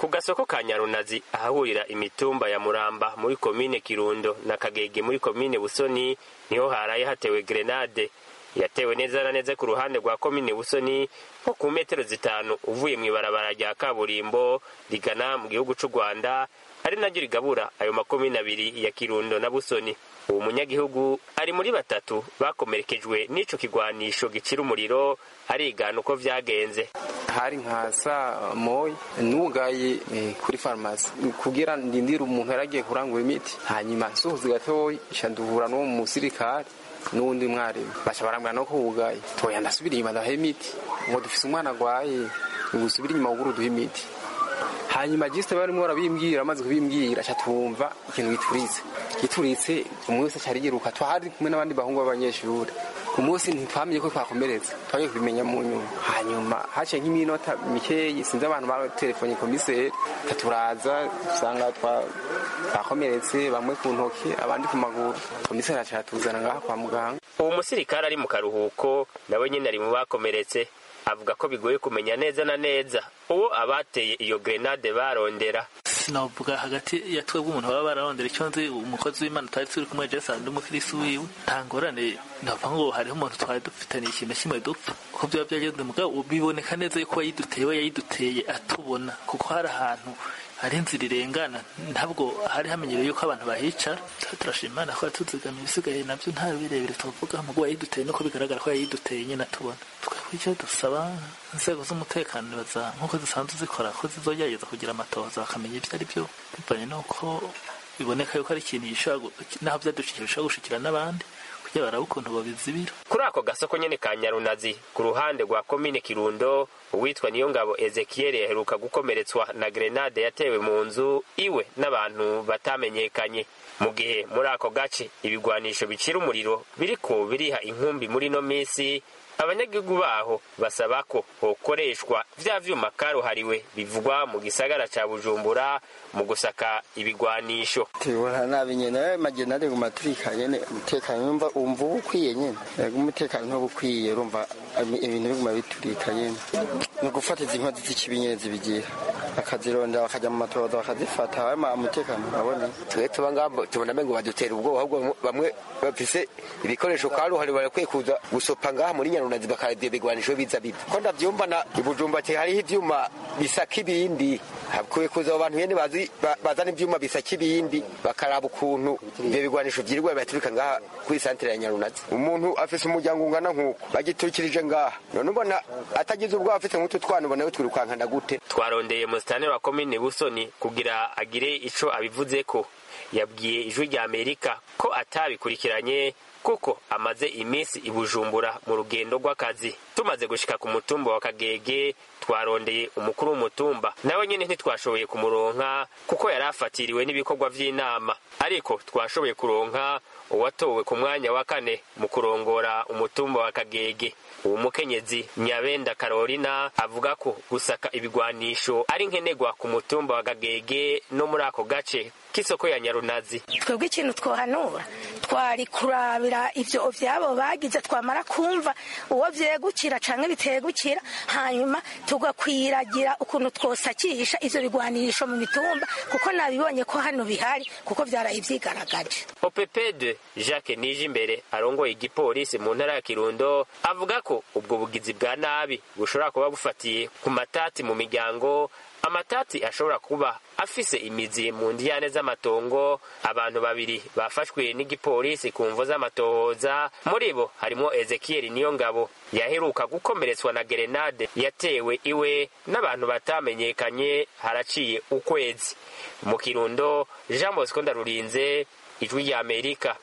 ku gasoko ka nyarunazi ahahurira imitumba ya muramba muri komine kirundo na kagege muri komine busoni niho haraye hatewe grenade yatewe neza na neza ku ruhande rwa komine busoni nko ku metero zitanu uvuye mu ibarabara rya kaburimbo rigana mu gihugu c'u rwanda ari naryo rigabura ayo makomine abiri ya kirundo na busoni uwo munyagihugu ari muri batatu bakomerekejwe n'ico kigwanisho gicira umuriro arigana uko vyagenze hari nka saa moya nugaye eh, kuri farumasi kugira ndindire umuntu yaragiye kurangura imiti hanyuma nsohoze gatoya nca duhura n'uwo musirikare n'uwundi mwarimu baca barambwira no ko wugaye toya ndasubira inyuma ndaha imiti ngo dufise umwana agwaye ngusubira inyuma wuguru duha imiti hanyuma jisite barimo barabimbwira amaze kubimbwira aca twumva ikintu gituritse gituritse umwe wese aca ariyiruka twari kumwe n'abandi bahungu b'abanyeshuri umunsi ntitwamenye ko twakomeretse twagiye kubimenya mu nyuma hanyuma haciye nk'iminota mikeyi sinzi abantu batelefone komiseri turaza usanga twakomeretse bamwe ku ntoki abandi ku maguru komiseri aca atuzana ngaha kwa muganga uwo musirikare ari mu karuhuko nawe nyine ari mu bakomeretse avuga ko bigoye kumenya neza na neza uwo abateye iyo grenade barondera sinovuga hagati ya twebwe umuntu baba bararondera icyo nzi umukozi w'imana twari turi kumwe jesi ndi umukirisi wiwe nta ngorane navuga ngo hariho umuntu twari dufitaniye ikintu kimwe dupfa uko byaba byagenze mugabo biboneka neza yuko yayiduteye we yayiduteye atubona kuko hari ahantu hari inzira irengana ntabwo hari hamenyereye yuko abantu bahicara turashima imana ko yatuzigama ibisigaye nabyo nta birebire tuvuga mugo yayiduteye nuko bigaragara ko yayiduteye nyine atubona twebwe icyo dusaba inzego z'umutekano baza nk'uko zisanzwe zikora ko zizogerageza kugira amatohoza bakamenya ibyo ari byo bivanye n'uko biboneka yuko ari ikintu gishobora naho byadushikira bishobora gushikira n'abandi kugira barabe ukuntu babizibira kuri ako gasoko nyene ka nyarunazi ku ruhande rwa komine kirundo uwitwa niyongabo ezekiyeli yaheruka gukomeretswa na grenade yatewe mu nzu iwe n'abantu batamenyekanye mu gihe muri ako gace ibigwanisho bicira umuriro biriko biriha inkumbi muri ino minsi abanyagihugu baho basaba ko hokoreshwa vya vyuma karuhariwe bivugwa mu gisagara ca bujumbura mu gusaka ibigwanisho tubona nabi nyene magena ari guma turika nyene umutekano numva umva uba ukwiye nyene yego umutekano ntuba ukwiye urumva ibintu biguma biturika nyene ni ugufata izi nkozi z'ikibi nyene zibigira bakazirondera bakajya mu matohoza bakazifata hama umutekano urabona twe tuba ngabo tubona mengo badutera ubwoba ahubwo bamwe bafise ibikoresho karuhari barakwiye kuza gusopa ngaha muri nyarunazi bakarabya ibigwanisho biza biva ko ndavyumva na ibujumba te hariho ivyuma bisaka ibindi hakwiye kuza abo bantu nyene bazi bazana ivyuma bisaka ibindi bakaraba ukuntu ivyo bigwanisho vyirirwa bibaturika ngaha kuri santere ya nyarunazi umuntu afise umuryango ungana nk'uko bagiturikirije ngaha none ubona atagize ubwoba afise nk'utu twana ubona we twirukankana gute twarondeye musitani wa komine busoni kugira agire ico abivuzeko yabwiye ijwi rya amerika ko atabikurikiranye kuko amaze iminsi i bujumbura mu rugendo rw'akazi tumaze gushika ku mutumba wa kagege twarondeye umukuru w'umutumba nawe nyine ntitwashoboye kumuronka kuko yari afatiriwe n'ibikorwa vy'inama ariko twashoboye kuronka uwatowe ku mwanya wa kane mu kurongora umutumba wa kagege uwo mukenyezi nyabenda karolina avuga ko gusaka ibigwanisho ari nkenerwa ku mutumba wa kagege no muri ako gace k'isoko ya nyarunazi twebwe ikintu twohanura twari kurabira ivyo vyabo bagize twamara kumva uwo vyegukira canke bitegukira hanyuma tugakwiragira ukuntu twosakisha ivyo bigwanisho mu mitumba kuko nabibonye ko hano bihari kuko vyaraye vyigaragaje opepede jacques nije imbere arongoye igipolisi mu ntara ya kirundo avuga ko ubwo bugizi bwa nabi bushobora kuba bufatiye ku matati mu miryango amatati ashobora kuba afise imizi mu ndiyane z'amatongo abantu babiri bafashwe n'igipolisi ku mvo z'amatohoza muri bo harimo ezekiyeli niyo ngabo yaheruka gukomeretswa na gerenade yatewe iwe n'abantu batamenyekanye haraciye ukwezi mu kirundo jean bosco ndarurinze ijwi ry'amerika